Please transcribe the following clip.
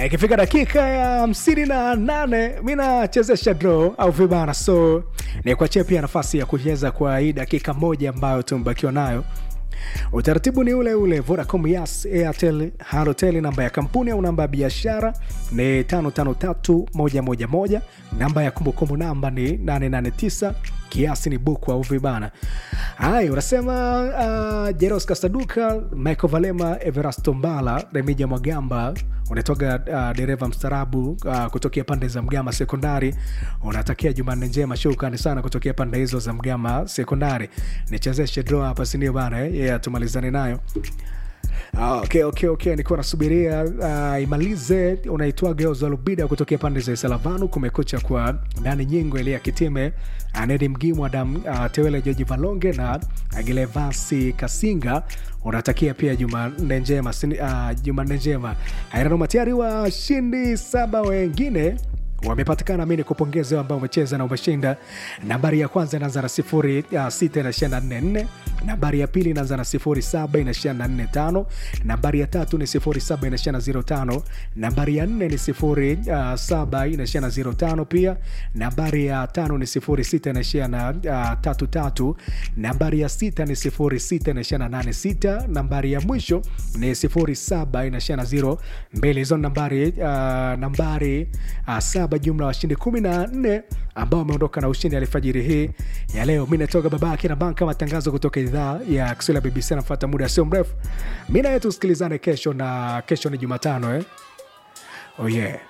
ikifika dakika ya hamsini na nane mi nachezesha draw au vibana so ni kuachia pia nafasi ya kucheza kwa hii dakika moja ambayo tumebakiwa nayo utaratibu ni ule ule vodacom yas airtel halotel namba ya kampuni au namba ya biashara ni 553111 namba ya kumbukumbu namba ni 889 kiasi ni buku au vibana haya unasema uh, jeros kasaduka michael valema everasto mbala remija mwagamba unatoka uh, dereva mstarabu uh, kutokea pande za mgama sekondari unatakia jumanne njema shukrani sana kutokea pande hizo za mgama sekondari nichezeshe draw hapa sindio bana eh? yeah, tumalizane nayo Ah, okay, okay, okay. nikuwa nasubiria uh, imalize unaitwa Geozo Lubida kutokea pande za Salavanu. Kumekucha kwa Dani Nyingo, Elia Kitime, Anedi Mgimu, Adam uh, Tewele, Joji Valonge na Agilevasi Kasinga. Unatakia pia Jumanne njema, sini- uh, Jumanne njema. Ainanoma tayari washindi saba wengine wamepatikana mi nikupongeze wewe ambao umecheza na umeshinda nambari ya kwanza inaanza na sifuri uh, sita inashia na nne nne nambari ya pili inaanza na sifuri saba inashia na nne tano nambari ya tatu ni sifuri saba inashia na ziro tano nambari ya nne ni sifuri uh, saba inashia na ziro tano pia nambari ya tano ni sifuri sita inashia na uh, tatu tatu nambari ya sita ni sifuri sita inashia na nane sita nambari ya mwisho ni sifuri saba inashia na ziro mbili hizo ni nambari uh, nambari uh, saba jumla ya washindi kumi na nne ambao wameondoka na ushindi alfajiri hii ya leo mi natoka babake na banka matangazo kutoka idhaa ya kiswahili ya bbc anafata muda sio mrefu mi naye tusikilizane kesho na kesho ni jumatano eh? oh yeah